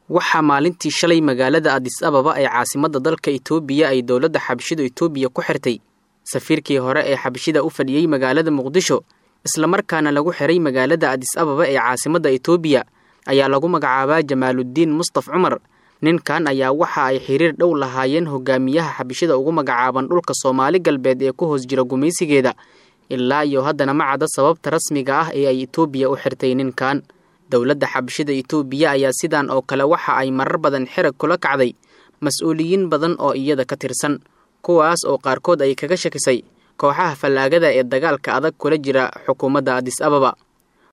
waxaa maalintii shalay magaalada adis ababa ee caasimadda dalka itoobiya ay dowladda xabashida itoobiya ku xirtay safiirkii hore ee xabashida u fadhiyey magaalada muqdisho islamarkaana lagu xiray magaalada adis ababa ee caasimadda itoobiya ayaa lagu magacaabaa jamaaluddiin mustaf cumar ninkan ayaa waxa ay xiriir dhow lahaayeen hogaamiyaha xabashida ugu magacaaban dhulka soomaali galbeed ee ku hoos jira gumaysigeeda ilaa iyo haddana ma cadda sababta rasmiga ah ee ay itoobiya u xirtay ninkan dowladda xabashida itoobiya ayaa sidan oo kale waxa ay marar badan xirag kula kacday mas-uuliyiin badan oo iyada ka tirsan kuwaas oo qaarkood ay kaga shakisay kooxaha fallaagada ee dagaalka adag kula jira xukuumadda adis ababa